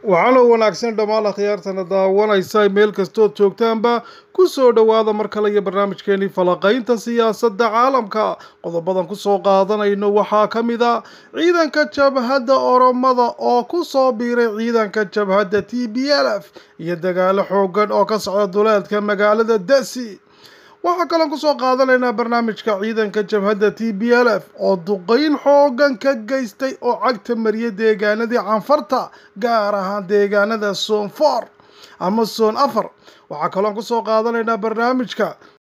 waxaana wanaagsan dhammaan akhyaartana daawanaysa meel kastood joogtaanba ku soo dhowaada mar kale iyo barnaamijkeenii falaqaynta siyaasadda caalamka qodobadan kusoo qaadanayno waxaa ka mid a ciidanka jabhadda oromada oo ku soo biiray ciidanka jabhadda t b l f iyo dagaalo xoogan oo ka socda duleedka magaalada dasi waxaa kaloon kusoo qaadanaynaa barnaamijka ciidanka jabhadda t b l f oo duqeyn xoogan ka geystay oo cagta mariya deegaanadii canfarta gaar ahaan deegaanada soon for ama soon afar waxaa kaloon kusoo qaadanaynaa barnaamijka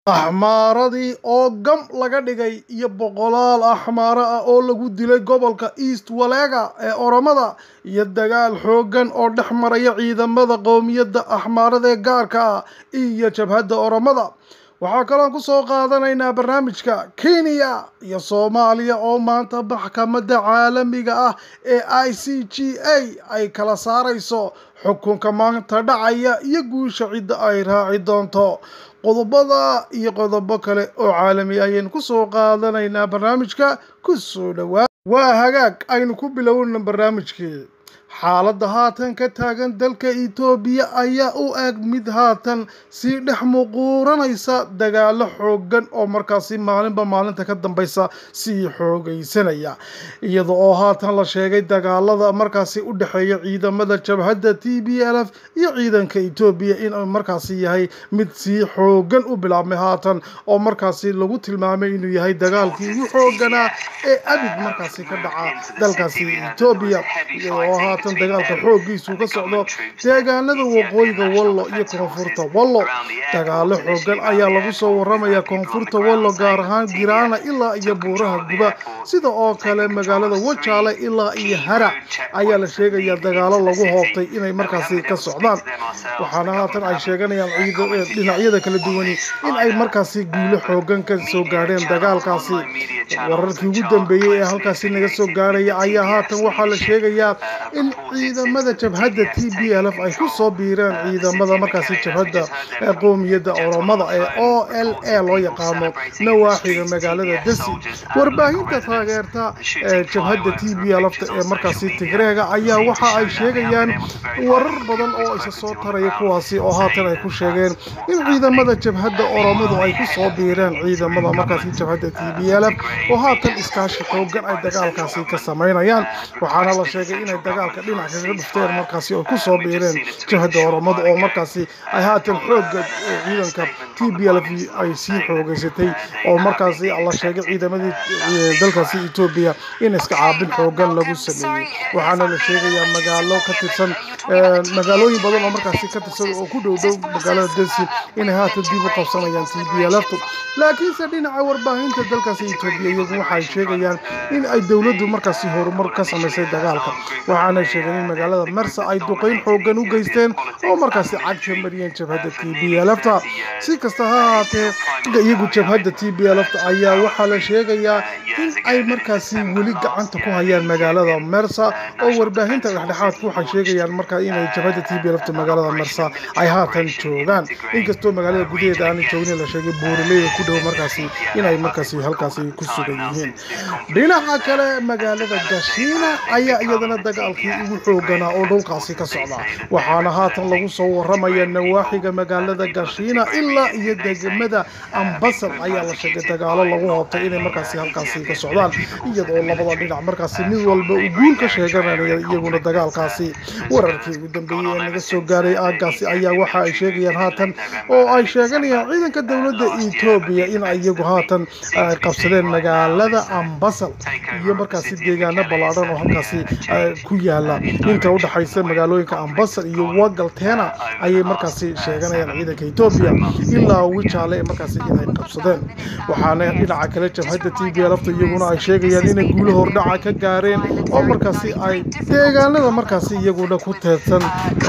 axmaaradii oo gam laga dhigay iyo boqolaal axmaaro ah oo lagu dilay gobolka east walega ee oromada iyo dagaal xoogan oo dhex maraya ciidamada qowmiyadda axmaarada ee gaarka ah iyo jabhadda oromada waxaa kaloon kusoo qaadanaynaa barnaamijka kenya iyo soomaaliya oo maanta maxkamadda caalamiga ah ee i c g a ay kala saarayso xukunka maanta dhacaya iyo guusha cidda ay raaci doonto qodobada iyo qodobo kale oo caalami ayaynu kusoo qaadanaynaa barnaamijka kusoo dhowaa waa hagaag aynu ku bilowna barnaamijkii xaaladda haatan ka taagan dalka etoobiya ayaa u eg mid haatan sii dhex muquuranaysa dagaalo xoogan oo markaasi maalinba maalinta ka dambaysa sii xoogaysanaya iyada oo haatan la sheegay dagaalada markaasi u dhexeeya ciidamada jabhadda t b l f iyo ciidanka etoobiya inuu markaasi yahay mid sii xoogan u bilaabmay haatan oo markaasi lagu tilmaamay inuu yahay dagaalkii ugu xooganaa ee abid markaasi ka dhaca dalkaasi etoobiya oo haatan dagaalka xooggiisu ka socdo deegaanada waqooyiga wallo iyo koonfurta wallo dagaalo xoogan ayaa lagu soo waramaya koonfurta wallo gaar ahaan giraana ilaa iyo buuraha guba sida oo kale magaalada wajaale ilaa iyo harac ayaa la sheegayaa dagaalo lagu hoobtay inay markaasi ka socdaan waxaana haatan ay sheeganayaan dhinacyada kala duwani in ay markaasi guulo xoogan ka soo gaadheen dagaalkaasi wararkii ugu dambeeyey ee halkaasi naga soo gaarhaya ayaa haatan waxaa la sheegayaa in ciidamada jabhadda t b l f ay ku soo biireen ciidamada markaasi jabhadda qowmiyadda oromada ee o l a loo yaqaano nawaaxiga magaalada dasi warbaahinta taageerta jabhadda t b l fta ee markaasi tigreega ayaa waxa ay sheegayaan warar badan oo isa soo taraya kuwaasi oo haatan ay ku sheegeen in ciidamada jabhadda oromadu ay ku soo biireen ciidamada markaasi jabhadda t b l f oo haatan iskaashi xoogan ay dagaalkaasi ka samaynayaan waxaana la sheegay inay dagaalka dhinac kaga dhufteen markaasi oo kusoo biireen jabhadda oromada oo markaasi ay haatan xooga ciidanka t b l f ay sii xoogeysatay oo markaasi la sheegay ciidamadii dalkaasi etoobiya in iska caabin xoogan lagu sameeyey waxaana la sheegayaa magaalo ka tirsan magaalooyin badan oo markaasi ka tirsan oo ku dhow dhow magaalada desi inay haatan dib u qabsanayaan t b l ftu laakiinse dhinaca warbaahinta dalkaasi etoobiya iyagu waxay sheegayaan in ay dowladdu markaasi horumar ka samaysay dagaalka waxaana sheegeen in magaalada mersa ay duqeyn xoogan u geysteen oo markaasi cagta mariyeen jabhadda t b l fta si kasta ha ahaatee iyagu jabhadda t b l fta ayaa waxaa la sheegayaa in ay markaasi weli gacanta ku hayaan magaalada mersa oo warbaahinta dhexdhexaadku waxay sheegayaan markaa inay jabhadda t b l fta magaalada mersa ay haatan joogaan inkastoo magaalada gudaheeda aanay joognin la sheegay buuraleya ku dhow markaasi inay markaasi halkaasi ku sugan yihiin dhinaca kale magaalada gashiina ayaa iyadana dagaalkii ugu xooganaa oo dhulkaasi ka socda waxaana haatan lagu soo waramaya nawaaxiga magaalada gashiina ilaa iyo degmada ambasal ayaa la sheegay dagaalo lagu hoobtay inay markaasi halkaasi ka socdaan iyadoo labada dhinac markaasi mid walba uu guul ka sheeganaya iyaguna dagaalkaasi wararkii ugu dambeeyey ee naga soo gaaray aagaasi ayaa waxa ay sheegayaan haatan oo ay sheeganayaan ciidanka dowladda etoobiya in iyagu haatan ay qabsadeen magaalada ambasal iyo markaasi deegaano ballaadhan oo halkaasi ku yaala inta udhexaysa magaalooyinka ambasal iyo wagaltena ayay markaasi sheeganayaan ciidanka etoobiya ilaa wijaale markaasi inay qabsadeen waxaana dhinaca kale jabhadda t b lfta iyaguna ay sheegayaan inay guulo hordhaca ka gaareen oo markaasi ay deegaanada markaasi iyaguna ku teedsan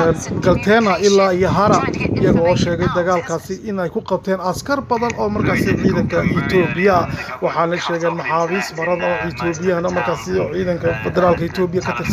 galtena ilaa iyo hara iyaga oo sheegay dagaalkaasi inay ku qabteen askar badan oo markaasi ciidanka etoobiya waxaana sheegeen maxaabiis badan oo etoobiyahana markaasi ciidanka federaalka etoobiya ka tirsan in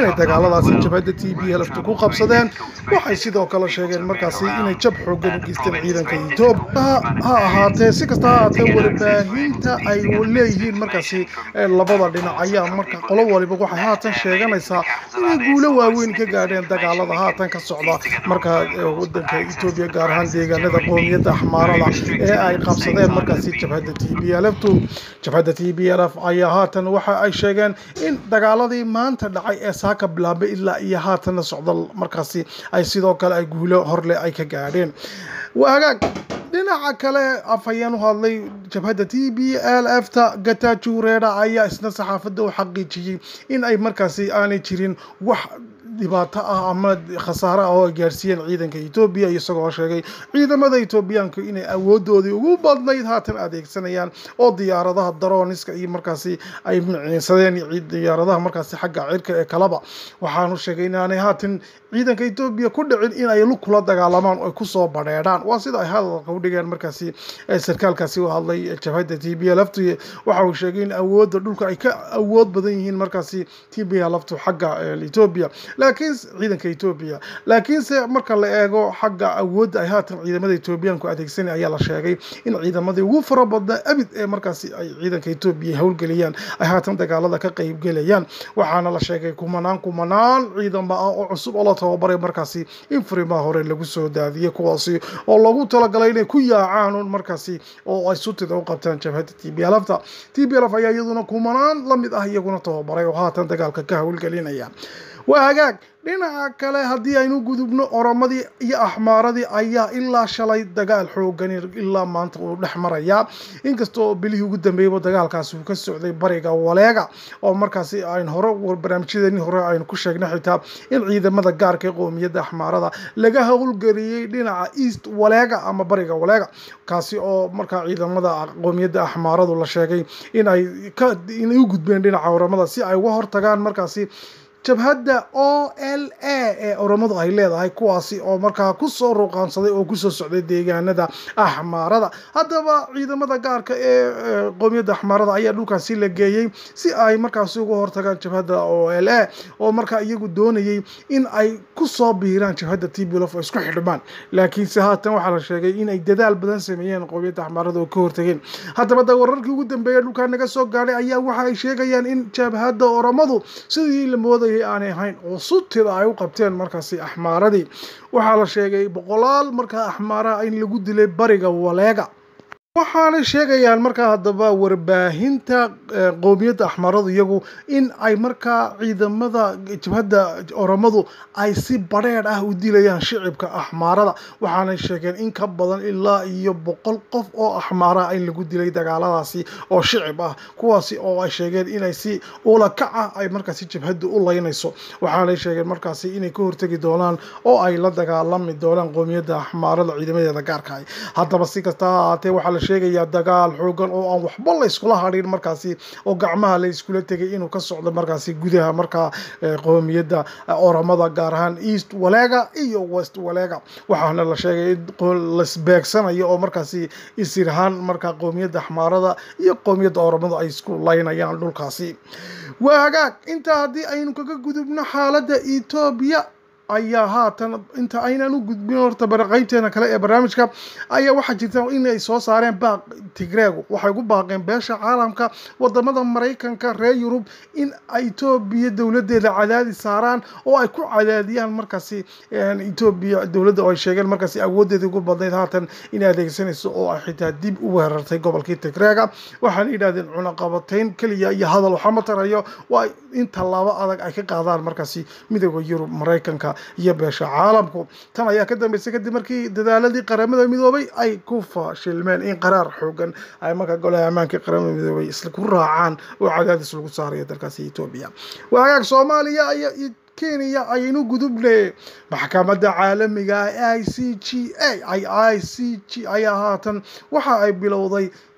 inay dagaaladaasi jabhadda t b lftu ku qabsadeen waxay sidoo kale sheegeen markaasi inay jab xoogan u geysteen ciidanka etoobiya ha ahaatee si kasta ha ahaatee warbaahinta ay leeyihiin markaasi labada dhinac ayaa marka qolo waliba waxay haatan sheeganaysaa inay guulo waaweyn ka gaadheen dagaalada haatan ka socda marka wadanka etoobiya gaar ahaan deegaanada qoomiyadda axmaarada ee ay qabsadeen markaasi jabhadda t b lftu jabhadda t b lf ayaa haatan waxa ay sheegeen in dagaaladii maanta dhacay ee saaka bilaabay ilaa iyo haatanna socda markaasi ay sidoo kale ay guulo horle ay ka gaadheen waa hagaag dhinaca kale afhayeen u hadlay jabhadda t b l f ta gatajureeda ayaa isna saxaafadda u xaqiijiyey in ay markaasi aanay jirin wax dhibaato ah ama khasaare ah oo ay gaarsiiyeen ciidanka etoobiya isagoo sheegay ciidamada etoobiyaanku inay awoodoodii ugu badnayd haatan adeegsanayaan oo diyaaradaha daroniska iyo markaasi ay miciinsadeen diyaaradaha markaasi xagga cirka ee kalaba waxaanu sheegay inaanay haatan ciidanka etoobiya ku dhicin in ay lug kula dagaalamaan oo ay kusoo badheedhaan waa sida ay hadalka u dhigeen markaasi sarkaalkaasi u hadlay jabhadda t b laftu waxa uu sheegay in awoodda dhulka ay ka awood badan yihiin markaasi t b laftu xagga etoobiya laakiin ciidanka etoobiya laakiinse marka la eego xagga awoodda ay haatan ciidamada etoobiyaanku adeegsanay ayaa la sheegay in ciidamadii ugu fara badnaa abid ee markaasi ay ciidanka etoobiya howlgeliyaan ay haatan dagaalada ka qeybgelayaan waxaana la sheegay kumanaan kumanaan ciidamo ah oo cusub oo la tababaray markaasi in furimaha hore lagu soo daadiyey kuwaasi oo lagu talagalay inay ku yaacaan un markaasi oo ay sutida u qabtaan jabhadda t b lfta t b lf ayaa iyaduna kumanaan la mid ah iyaguna tababaray oo haatan dagaalka ka howlgelinaya waa hagaag dhinaca kale haddii aynu gudubno oromadii iyo axmaaradii ayaa ilaa shalay dagaal xoogani ilaa maanta uu dhex marayaa inkastoo bilihii ugu dambeeyaba dagaalkaasi uu ka socday bariga waleega oo markaasi aynu hore barnaamijyadeeni hore aynu ku sheegnay xitaa in ciidamada gaarka ee qoomiyadda axmaarada laga howlgeliyey dhinaca east waleega ama bariga waleega kaasi oo markaa ciidamada qoomiyadda axmaaradu la sheegay in ay ka inay u gudbeen dhinaca oramada si ay uga hortagaan markaasi jabhadda o l a ee oromadu ay leedahay kuwaasi oo markaa kusoo ruuqaansaday oo kusoo socday deegaanada axmaarada haddaba ciidamada gaarka ee qoomiyadda axmaarada ayaa dhulkaasi la geeyey si ay markaasi uga hortagaan jabhadda o l a oo markaa iyagu doonayay in ay kusoo biiraan jabhadda t b lof oo isku xidhmaan laakiinse haatan waxaa la sheegay inay dadaal badan sameeyeen qoomiyadda axmaarada oo ka hortageen haddaba da wararkii ugu dambeeya dhulkaa naga soo gaadhay ayaa waxa ay sheegayaan in jabhadda oromadu sidii la moodayay aanay ahayn oo sutida ay u qabteen markaasi axmaaradii waxaa la sheegay boqolaal markaa axmaaraha in lagu dilay bariga waleega waxaanay sheegayaan markaa haddaba warbaahinta qoomiyadda axmaaradu iyagu in ay markaa ciidamada jabhadda oromadu ay si badheedh ah u dilayaan shicibka axmaarada waxaanay sheegeen in ka badan ilaa iyo boqol qof oo axmaaraha in lagu dilay dagaaladaasi oo shicib ah kuwaasi oo ay sheegeen inay si ulakac ah ay markaasi jabhaddu u laynayso waxaanay sheegeen markaasi inay ka hortegi doonaan oo ay la dagaalami doonaan qoomiyadda axmaarada ciidamadeeda gaarka ah haddaba si kasta ha ahaatee waxaa la sheegayaa dagaal xoogan oo aan waxba la iskula hadhin markaasi oo gacmaha la iskula tegay inuu ka socdo markaasi gudaha markaa qoomiyadda oromada gaar ahaan east walega iyo west walega waxaana la sheegay in lasbeegsanayo oo markaasi isirhaan markaa qoomiyadda axmaarada iyo qoomiyadda oromadu ay isku laynayaan dhulkaasi waa hagaag intaa haddii aynu kaga gudubno xaaladda etoobiya ayaa haatan inta aynan u gudbin horta qaybteena kale ee barnaamijka ayaa waxaa jirta inay soo saareen baaq tigreegu waxay ugu baaqeen beesha caalamka wadamada maraykanka reer yurub in etoobiya dowladeeda cadaadi saaraan oo ay ku cadaadiyaan markaasi etoobiya dowladda oo ay sheegeen markaasi awoodeedii ugu badnayd haatan inay adeegsanayso oo ay xitaa dib u weerartay gobolkii tigreega waxaana yidhahdeen cunaqabatayn keliya iyo hadal waxama tarayo waa in tallaabo adag ay ka qaadaan markaasi midooda yurub maraykanka iyo beesha caalamku tan ayaa ka dambeysay kadib markii dadaaladii qaramada midoobay ay ku fashilmeen in qaraar xoogan ay markaa golaha ammaanka qaramada midoobay isla ku raacaan oo cadaadis lagu saarayo dalkaasi etoobiya waa hagaag soomaaliya iyo kenya ayaynu gudubne maxkamadda caalamiga i c g a i c g ayaa haatan waxa ay bilowday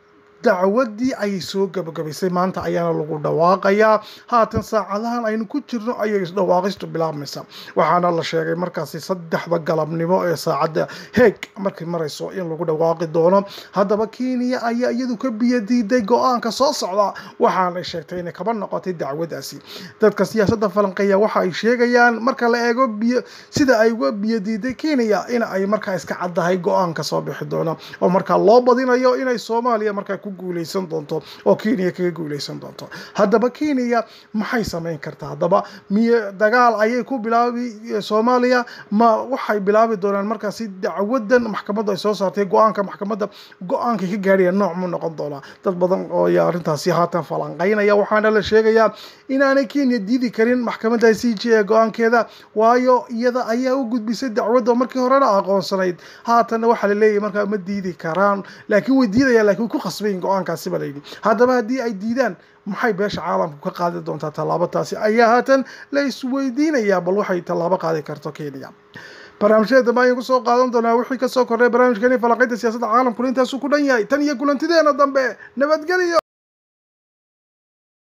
dacwadii ayay soo gabagabaysay maanta ayaana lagu dhawaaqayaa haatan saacadahan aynu ku jirno ayay dhawaaqistu bilaabmaysa waxaana la sheegay markaasi saddexda galabnimo ee saacadda heeg markay marayso in lagu dhawaaqi doono haddaba kenya ayaa iyadu ka biyadiiday go-aanka soo socda waxaanay sheegtay inay kaba noqotay dacwadaasi dadka siyaasadda falanqeeya waxa ay sheegayaan marka la eego biyo sida ay uga biyadiiday kenya in ay markaa iska caddahay go-aanka soo bixi doono oo markaa loo badinayo inay soomaaliya markaa ku guuleysan doonto oo kenya kaga guuleysan doonto haddaba kenya maxay samayn kartaa haddaba miy dagaal ayay ku bilaabi soomaaliya ma waxay bilaabi doonaan markaasi dacwadan maxkamaddu ay soo saartay go-aanka maxkamadda go-aanka ka gaadhaya nooc mu noqon doonaa dad badan oo ayaa arrintaasi haatan falanqeynaya waxaana la sheegayaa inaanay kenya diidi karin maxkamadda c j ee go-aankeeda waayo iyada ayaa u gudbisay dacwadda markii horena aqoonsanayd haatanna waxaa la leeyahay markaa ma diidi karaan laakiin way diidayaan lakiin way ku khasbayin go-aankaasi ba layidhi haddaba haddii ay diidaan maxay beesha caalamku ka qaadi doontaa tallaabo taasi ayaa haatan la isweydiinayaa bal waxay tallaabo qaadi karto kenya barnaamijyada dambe ayaan kusoo qaadan doonaa wixii kasoo kordhay barnaamijkani falanqaynta siyaasadda caalamkuna intaasuu ku dhan yahay tan iyo kulantideena dambe nabadgelyo